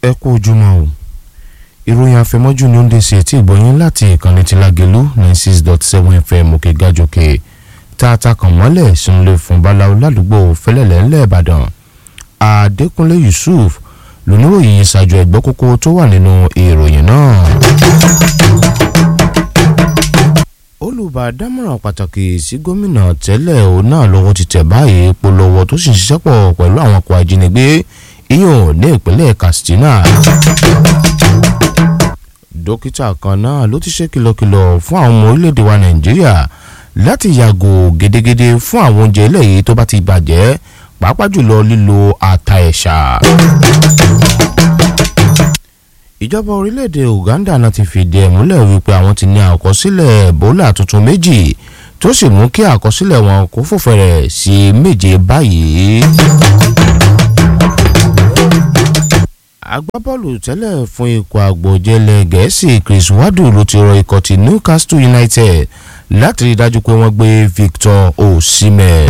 ẹ kú ojúmọ́ o ìròyìn àfẹmọ́jú ni ó ń dé sí etí ìgbọ̀nyín láti ìkànnì ti Lágelú ninety six dot seven fm òkè gàjòkè tá a ta kàn mọ́lẹ̀ sínúlẹ̀ fún báláwo ládùúgbò fẹlẹ́lẹ̀ ńlẹ̀ Ìbàdàn Adékúnlé Yusuf lóníròyìn ìsàjò ẹ̀gbọ́ kókó tó wà nínú ìròyìn náà. olùbádámọ̀ràn pàtàkì sí gómìnà tẹ́lẹ̀ òun náà lọ́wọ́ ti tẹ̀ báyìí polówó tó sì ń ṣiṣẹ́ pọ̀ pẹ̀lú àwọn ọkọ̀ ajínigbé ìyọ̀n ní ìpínlẹ̀ Katsina. dókítà kan náà ló ti ṣe kìlọ̀kìlọ̀ fún àwọn ọmọ orílẹ̀-èdè wa Nàìjíríà láti yàgò gédégédé fún àwọn oúnjẹ eléyìí tó bá ti bàjẹ́ pàápàá jùlọ lílo ata ẹ̀ṣà ìjọba orílẹ̀-èdè Uganda náà ti fìdí ẹ̀ múlẹ̀ wípé àwọn ti ní àkọsílẹ̀ Ebola tuntun méjì tó sì mú kí àkọsílẹ̀ wọn kó fò fẹ̀rẹ̀ sí méje báyìí. agbábọ́ọ̀lù tẹ́lẹ̀ fún ikọ̀ àgbọ̀jẹ̀lẹ̀ gẹ̀ẹ́sì Chris Wadu ló ti rọ ikọ̀ ti Newcastle United láti rí i dájú pé wọ́n gbé Victor Osimhen.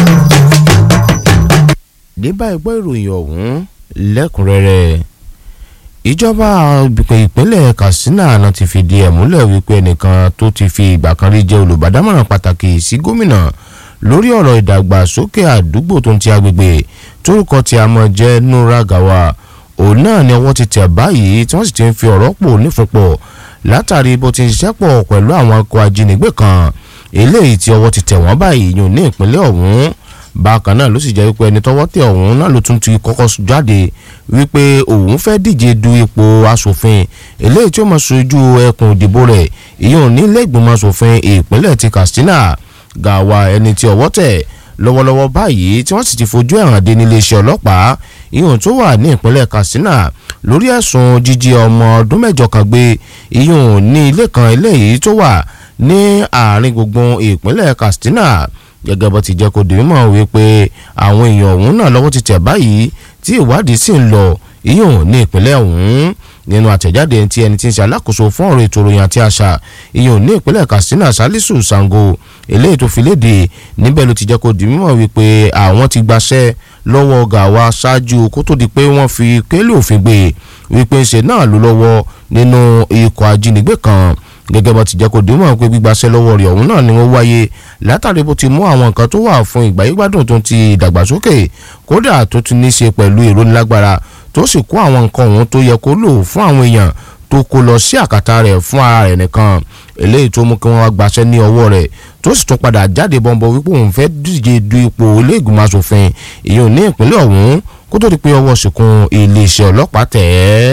ní báyìí gbọ́ ìròyìn ọ̀hún lẹ́kùnrẹ́rẹ́ ìjọba ìpínlẹ̀ Katsina náà ti fìdí ẹ̀ múlẹ̀ wípé ẹnìkan tó ti fi ìgbà kan rí jẹ́ olùbádámọ̀ràn pàtàkì sí gómìnà lórí ọ̀rọ̀ ìdàgbàsókè àdúgbò tó ń ti agbègbè tórúkọ tí a mọ̀ jẹ́ Nura Gawa òun náà ni ọwọ́ ti tẹ̀ báyìí tí wọ́n sì ti ń fi ọ̀rọ̀ pò nífúnpọ̀ látàrí bó ti ń ṣiṣẹ́ pọ̀ pẹ̀lú àwọn akọ ajínigbé kan eléyìí tí ọwọ́ ti tẹ̀ wọ́n báyìí yùn ní ìpínlẹ̀ ọ̀hún bákan náà ló sì jẹ́ wípé ẹni tọ́wọ́ tẹ̀ ọ̀hún náà ló tún ti kọ́kọ́ jáde wípé òun fẹ́ díje du ipò asòfin eléyìí tí ó máa ṣojú ẹkùn ìdìbò rẹ̀ ìyóò ní ilé ìgbìmọ̀ asòfin ìpínlẹ̀ ti Katsina Gàwá ẹni tí ọwọ́ tẹ̀ lọ́wọ́lọ́wọ́ báyìí tí wọ́n sì ti fojú ẹ̀hàn dé nílé iṣẹ́ ọlọ́pàá ìyóò tó wà ní ìpínlẹ̀ Katsina lórí ẹ̀sùn jíjí ọmọ ọdún mẹ́jọ kan gbé ìyóò ní ilé kan eléyìí tó wà ní àárín gbùngbùn ìpínlẹ̀ Katsina gẹ́gẹ́ bó ti jẹ́ kó di mímọ̀ wípé àwọn èèyàn ọ̀hún náà lọ́wọ́ ti tẹ̀ báyìí tí ìwádìí sì ń lọ ìyóò ní ìpínlẹ̀ ọ̀hún nínú àtẹ̀jáde tí ẹni tí ń ṣe alákòóso fún ọ̀rọ̀ ètò ìròyìn àti àṣà ìyóò ní ìpínlẹ̀ Katsina Salisu Sango eléyìí tó fi léde níbẹ̀ ló ti jẹ́ kó di mímọ̀ wípé àwọn ti gbaṣẹ́ lọ́wọ́ Gàwá ṣáájú kó tó di pé wọ́n fi kélé òfin gbé wípé ṣe náà ló lọ́wọ́ nínú ikọ̀ ajínigbé kan gẹ́gẹ́ bó ti jẹ́ kó dìímọ̀ pé gbígbaṣẹ́ lọ́wọ́ rẹ̀ ọ̀hún náà ni wọ́n wáyé látàrí bó ti mú àwọn nǹkan tó wà fún ìgbáyégbádùn tó ti ìdàgbàsókè kódà tó ti ní í ṣe pẹ̀lú ìrónilágbára tó sì kó àwọn nǹkan ọ̀hún tó yẹ kó lò fún àwọn èèyàn tó kó lọ sí àkàtà rẹ̀ fún ara rẹ̀ nìkan eléyìí tó mú kí wọ́n wá gbaṣẹ́ ní ọwọ́ rẹ̀ tó sì tún padà jáde bọ́ńbọ́ wípé òun fẹ́ díje du ipò ilé ìgbìmọ̀ asòfin ìyẹn ní ìpínlẹ̀ ọ̀hún kó tó di pé ọwọ́ ṣìkún iléeṣẹ́ ọlọ́pàá tẹ̀ ẹ́.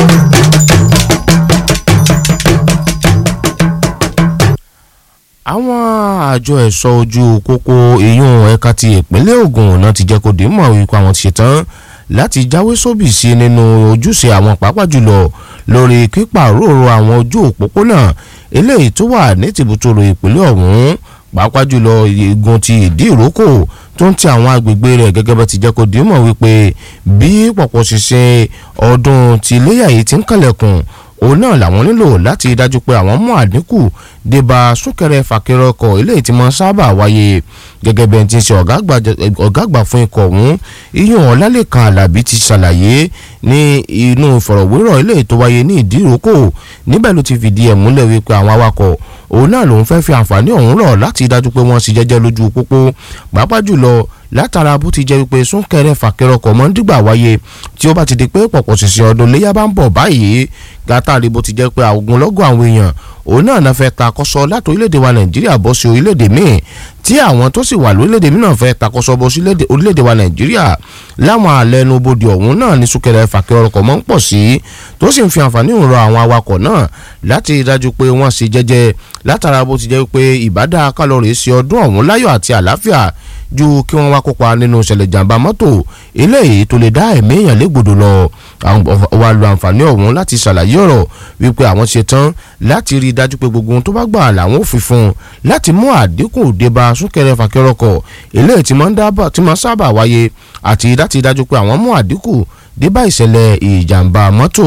àwọn àjọ ẹ̀ṣọ́ ojú pópó ìyún ẹ̀ka ti ìpínlẹ̀ Ògùn náà ti jẹ́ kó dé mọ̀ wípé àwọn ti ṣetán láti jáwé sóbì sí nínú ojúṣe àwọn pàápàá jùlọ lórí pípàrọ̀rọ̀ àwọn ojú òpópónà eléyìí tó wà ní tìbútòrò ìpínlẹ̀ ọ̀hún pàápàá jùlọ igun ti ìdí ìrókò tó ń ti àwọn agbègbè rẹ̀ gẹ́gẹ́ bá ti jẹ́ kó dé mọ̀ wípé bí pọ̀pọ̀ ṣiṣẹ́ ọdún ti iléyà yìí ti ń kànlẹ̀kùn òun náà làwọn nílò láti dájú pé àwọn mú àdínkù débà súnkẹrẹ fàkẹrẹ ọkọ̀ eléyìí tí máa sábà wáyé gẹ́gẹ́ bí ẹni tí ń ṣe ọ̀gá àgbà fún ikọ̀ ọ̀hún iyún ọ̀làlẹ́kan alábí ti ṣàlàyé ní inú ìfọ̀rọ̀wérọ̀ eléyìí tó wáyé ní ìdíròkò níbẹ̀ ló ti fìdí ẹ̀ múlẹ̀ wípé àwọn awakọ̀ òun náà lòun fẹ́ fi àǹfààní ọ̀hún rọ̀ láti dájú pé wọ́n sì jẹ́jẹ́ lójú pópó pàápàá jùlọ látara bó ti jẹ́ wípé súnkẹrẹ fàkẹrẹ ọkọ̀ mọ́ ń dìgbà wáyé tí ó bá ti di pé pọ̀pọ̀ ṣìṣẹ́ ọdún léyà bá ń bọ̀ báyìí látàrí bó ti jẹ́ pé ogunlọ́gọ̀ àwọn èèyàn òun náà náà fẹ́ takọ́sọ láti orílẹ̀-èdè wa nàìjíríà bọ́ sí orílẹ̀-èdè míì tí àwọn tó sì wà lórílẹ̀-èdè míì náà fẹ́ takọ́sọ bọ́ sí orílẹ̀-èdè wa nàìjíríà láwọn àlẹnubodè ọ̀hún náà ní súnkẹrẹ fàkẹrẹ ọkọ̀ mọ́ ń pọ̀ sí tó sì ń fi àǹfààní rọ àwọn awakọ̀ náà láti dájú pé wọ́n ṣe jẹ́jẹ́ látara bó ti jẹ́ pé ìbádá kálọ̀rì sí ọdún ọ̀hún láyọ̀ àti àlàáfíà ju kí wọ́n wá kópa nínú ìṣẹ̀lẹ̀ jàǹbá mọ́tò eléyìí tó lè dá ẹ̀mí èèyàn légbodò lọ wa lo àǹfààní ọ̀hún láti ṣàlàyé ọ̀rọ̀ wípé àwọn ṣe tán láti rí i dájú pé gbogbo ohun tó bá gbà làwọn ò fi fún un láti mú àdínkù débá súnkẹrẹ fàkẹrọkọ eléyìí tí máa sábà wáyé àti láti dájú pé àwọn mú àdínkù débá ìṣẹ̀lẹ̀ ìjàǹbá mọ́tò.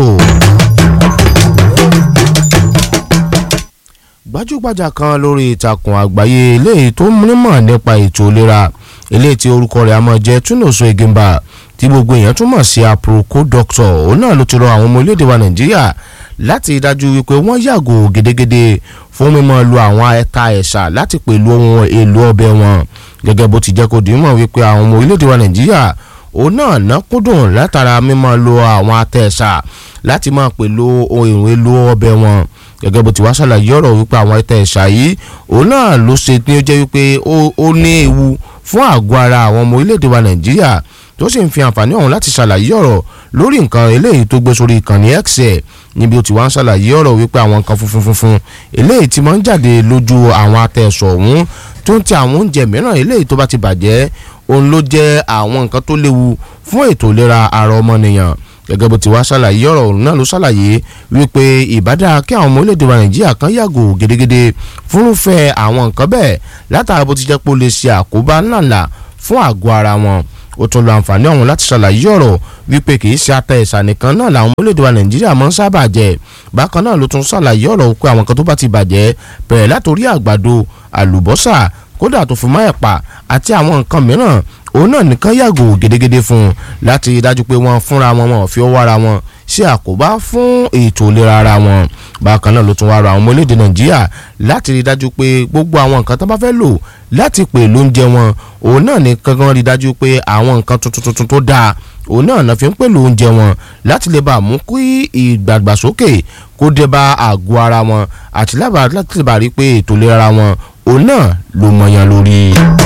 gbajúgbajà kan lórí ìtàkùn àgbáyé eléyìí tó nímọ̀ nípa ètò ìlera eléyìí tí orúkọ rẹ̀ a máa jẹ́ Túnòso Ìgìmbà ti tí gbogbo èèyàn túmọ̀ sí aproko doctor òun náà ló ti rọ àwọn ọmọ orílẹ̀-èdè wa nàìjíríà láti dájú wípé wọ́n yàgò gédégédé fún mímọ́ lu àwọn ẹ̀ka ẹ̀ṣà láti pẹ̀lú ohun èlò ọbẹ̀ wọn gẹ́gẹ́ bó ti jẹ́ kó dìímọ̀ wípé àwọn ọmọ orílẹ̀-èdè wa nàìjíríà òun náà ná kúndùn látara mímọ́ lo àwọn atẹ̀ẹ̀ṣà láti máa pẹ̀lú ohun èlò ọbẹ̀ wọn gẹ́gẹ́ bó ti wá ṣàlàyé ọ̀rọ̀ wípé àwọn atẹ̀ẹ̀ṣà yìí òun náà ló ṣe ní ó jẹ́ wípé ó ní ewu fún àgọ́ ara àwọn ọmọ orílẹ̀-èdè wa nàìjíríà tó sì ń fi àǹfààní ọ̀hún láti ṣàlàyé ọ̀rọ̀ lórí nǹkan eléyìí tó gbé sórí ìkànnì x ẹ̀ níbi ó ti wá ń ṣàlàyé ọ̀rọ̀ wípé àwọn nǹkan funfun funfun eléyìí ti máa ń jáde lójú àwọn atẹ̀sọ̀ ọ̀hún tó ń ti àwọn oúnjẹ mìíràn eléyìí tó bá ti bàjẹ́ òun ló jẹ́ àwọn nǹkan tó léwu fún ètò ìlera ara ọmọnìyàn gẹ́gẹ́ bó ti wá ṣàlàyé ọ̀rọ̀ òun náà ló ṣàlàyé wípé ìbádá kí àwọn ọmọ orílẹ̀-èdè wa nàìjíríà kan yàgò gédégédé fúnrúfẹ́ àwọn nǹkan bẹ́ẹ̀ látara bó ti jẹ́ pé ó lè ṣe àkóbá ńláńlá fún àgọ́ ara wọn ó tún lo àǹfààní ọ̀hún láti ṣàlàyé ọ̀rọ̀ wípé kì í ṣe ata ẹ̀sà nìkan náà làwọn orílẹ̀-èdè wa nàìjíríà máa ń sábà jẹ bákan náà ló tún ṣàlàyé ọ̀rọ̀ pé àwọn kan tó bá ti bàjẹ́ bẹ̀rẹ̀ látòrí àgbàdo àlùbọ́sà kódà tó fi mọ́ ẹ̀pà àti àwọn nǹkan mìíràn òun náà nìkan yàgò gédégédé fún un láti rí dájú pé wọ́n fúnra wọn wọn ò fi ọwọ́ ara wọn ṣe àkóbá fún ètò ìlera ara wọn bákan náà ló tún wá rọ àwọn ọmọ orílẹ̀-èdè nàìjíríà láti rí dájú pé gbogbo àwọn nǹkan tó bá fẹ́ lò láti pè lóúnjẹ wọn òun náà ní kankan rí dájú pé àwọn nǹkan tuntun tuntun tó dáa òun náà náà fi ń pèlò oúnjẹ wọn láti lè bá mú kí ìdàgbàsókè kó dé bá àgọ́ ara wọn àti láti lè bá rí pé ètò ìlera wọn òun náà ló mọyán lórí.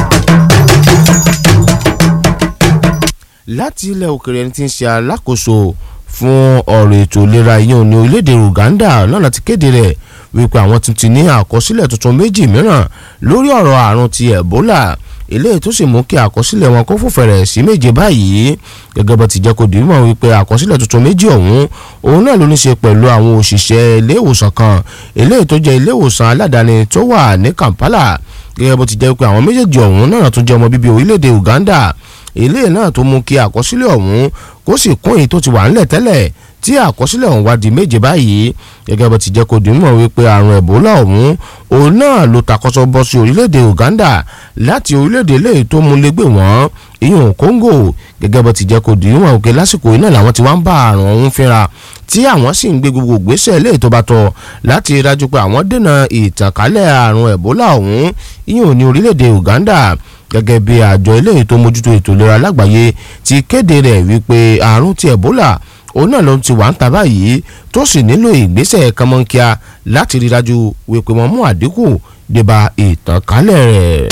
láti ilẹ̀ òkèrè ẹni tí ń ṣe alákòóso fún ọ̀rọ̀ ètò ìlera yìí ní orílẹ̀-èdè Uganda náà ti kéde rẹ̀ wípé àwọn tún ti ní àkọsílẹ̀ tuntun méjì mìíràn lórí ọ̀rọ̀ àrùn ti Ebola eléyìí tó sì mú kí àkọsílẹ̀ wọn kó fòfẹ̀rẹ̀ sí méje báyìí gẹ́gẹ́ bó ti jẹ́ kó dì í mọ̀ wípé àkọsílẹ̀ tuntun méjì ọ̀hún òun náà ló ní ṣe pẹ̀lú àwọn òṣìṣẹ́ ilé ìwòsàn kan eléyìí tó jẹ́ ilé ìwòsàn aládàáni tó wà ní Kampala gẹ́gẹ́ bó ti jẹ́ pé àwọn méjèèjì ọ̀hún náà tún jẹ́ ọmọ bíbí orílẹ̀-èdè Uganda eléyìí náà tó mú kí àkọsílẹ̀ ọ̀hún kó sì kún èyí tó ti wà ńlẹ̀ tẹ́lẹ̀ tí àkọsílẹ̀ ọ̀hún wá di méje báyìí gẹ́gẹ́ bó ti jẹ́ kó dì í mọ̀ wípé àrùn Ebola ọ̀hún òun náà ló takọ́sọ́ bọ́ sí orílẹ̀-èdè Uganda láti orílẹ̀-èdè eléyìí tó múlégbè wọ́n ìyún Congo gẹ́gẹ́ bó ti jẹ́ kó dì í mọ̀ wípé lásìkò yìí náà làwọn ti wá ń bá àrùn ọ̀hún fínra tí àwọn sì ń gbé gbogbo ìgbésẹ̀ eléyìí tó bá tọ́ láti rí dájú pé àwọn dènà ìtànkálẹ̀ àrùn Ebola ọ̀hún ìyún ní orílẹ̀-èdè Uganda gẹ́gẹ́ bí àjọ eléyìí tó mójútó ètò ìlera lágbàáyé ti kéde rẹ̀ wípé àrùn ti Ebola òun náà ló ti wà ń ta báyìí tó sì nílò ìgbésẹ̀ kánmọ́nkíá láti rí dájú wípé wọ́n mú àdínkù débà ìtànkálẹ̀ rẹ̀.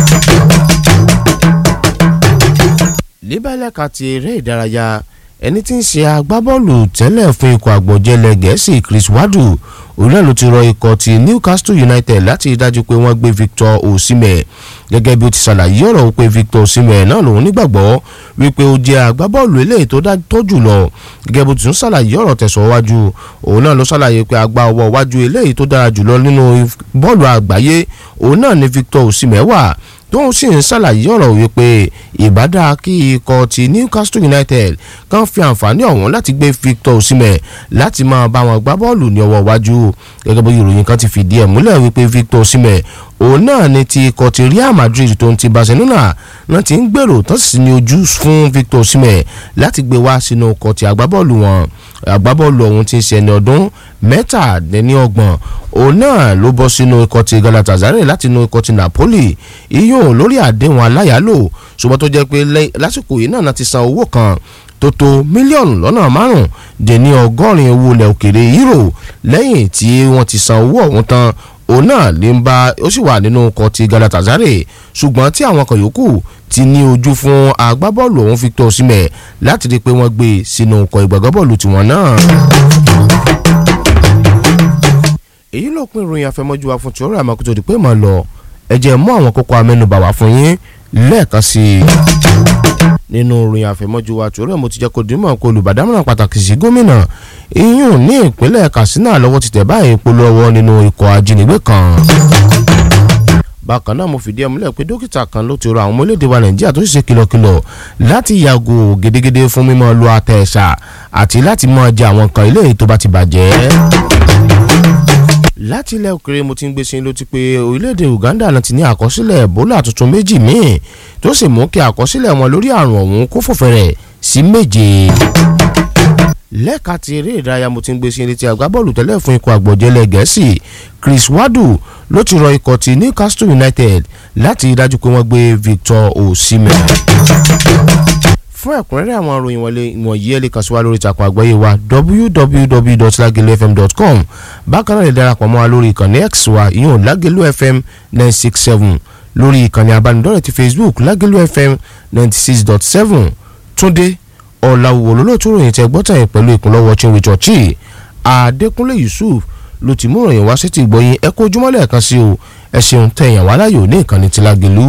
níbẹ̀lẹ̀ ka ti eré ìdárayá ẹni tí ń ṣe agbábọ́ọ̀lù tẹ́lẹ̀ fún ikọ̀ àgbọ̀jẹ̀lẹ̀ gẹ̀ẹ́sì Chris Wadu òun náà ló ti rọ ikọ̀ ti Newcastle United láti rí dájú pé wọ́n gbé Victor Osimhen gẹ́gẹ́ bí ó ti ṣàlàyé ọ̀rọ̀ wípé Victor Osimhen náà lòun nígbàgbọ́ wípé ó jẹ́ agbábọ́ọ̀lù eléyìí tó dájọ́ jùlọ gẹ́gẹ́ bó ti tún ṣàlàyé ọ̀rọ̀ tẹ̀sán wájú òun náà ló ṣàlàyé pé agbá ọwọ́ wájú eléyìí tó dára jùlọ nínú bọ́ọ̀lù àgbáyé òun náà ni Victor Osimhen wà tóun sì ń ṣàlàyé ọ̀rọ̀ wípé ìbádá kí ikọ̀ ti Newcastle United kan fi àǹfààní ọ̀hún láti gbé Victor Osimhen láti máa bá wọn gbá bọ́ọ̀lù ní ọwọ́ iwájú gẹ́gẹ́ bí ìròyìn kan ti fìdí ẹ̀ múlẹ̀ wípé Victor Osimhen òun náà ni ti ikọ̀ ti Real Madrid tó ń ti Barcelona náà ti ń gbèrò tán sì ní ojú fún Victor Osimhen láti gbé wá sínú ikọ̀ ti agbábọ́ọ̀lù wọn agbábọ́ọ̀lù ọ̀hún ti ń ṣe ẹni ọdún mẹ́tàdínlọ́gbọ̀n òun náà ló bọ́ sínú ikọ̀ ti Galatasaray láti inú ikọ̀ ti Napoli iyún lórí àdéhùn aláyàlò ṣùgbọ́n tó jẹ́ pé lásìkò yìí náà ti san owó kan tó tó mílíọ̀nù lọ́nà márùn-ún dé ní ọgọ́rin owó ilẹ̀ òkèrè euro lẹ́yìn tí wọ́n ti san owó ọ̀hún tán òun náà lè ń bá ó sì wà nínú ọkọ̀ ti Galatasaray ṣùgbọ́n tí àwọn kan yòókù ti ní ojú fún agbábọ́ọ̀lù ọ̀hún Victor Osimhen láti rí i pé wọ́n gbé e sínú ọkọ̀ ìgbàgbọ́bọ̀ọ̀lù tiwọn náà. èyí ló pín ìròyìn àfẹmọ́jú wa fún tí ó rà máa kó tó di pé màá lọ ẹ jẹ́ mú àwọn kókó amẹ́nubà wá fún yín lẹ́ẹ̀kan sí i nínú ìròyìn àfẹmọ́jú wa tí ó rẹ̀ mo ti jẹ́ kó dìímọ̀ kó olùbádámọ̀ràn pàtàkì sí gómìnà iyún ní ìpínlẹ̀ Katsina lọ́wọ́ ti tẹ̀ báyìí polówó nínú ikọ̀ ajínigbé kan bákan náà mo fìdí ẹ̀ múlẹ̀ pé dókítà kan ló ti rọ àwọn ọmọ orílẹ̀-èdè wa nàìjíríà tó sì ṣe kìlọ̀kìlọ̀ láti yàgò gédégédé fún mímọ́ lu àtẹ̀ẹ̀ṣà àti láti mọ́ jẹ àwọn nǹkan ilé tó bá ti bàjẹ́. láti ilẹ̀ òkèrè mo ti ń gbé sí ló ti pé orílẹ̀-èdè Uganda náà ti ní àkọsílẹ̀ Ebola tuntun méjì míì tó sì mú kí àkọsílẹ̀ wọn lórí àrùn ọ̀hún kó fòfẹ̀rẹ̀ sí méje lẹ́ka ti eré ìdárayá mo ti ń gbé sí ilé tí agbábọ́ọ̀lù tẹ́lẹ̀ fún ikọ̀ àgbọ̀jẹ̀lẹ̀ gẹ̀ẹ́sì Chris Wadu ló ti rọ ikọ̀ ti Newcastle United láti dájú pé wọ́n gbé Victor Osimhen. fún ẹ̀kúnrẹ́rẹ́ àwọn ìròyìn wọlé ìwọ̀nyí ẹ lè kàn sí wa lórí ìtàkùn àgbáyé wa www.lagelufm.com bákan náà lè darapọ̀ mọ́ wa lórí ìkànnì x wa ìyóò Lagelu FM nine six seven lórí ìkànnì abánidọ́rẹ̀ ti Facebook Lagelu FM ninety six dot seven Túndé ọ̀làwò lólótú ròyìn tẹ gbọ́tàn yìí pẹ̀lú ìkúnlọ́wọ́ chinwe chọ́ọ̀chì Adékúnlé Yusuf ló ti mú ròyìn wá sí ti gbọ́yìn ẹ kó ojúmọ́lẹ̀ kan sí o ẹ ṣeun tẹ̀yàn wá láyò ní ìkànnì tí Lágelú.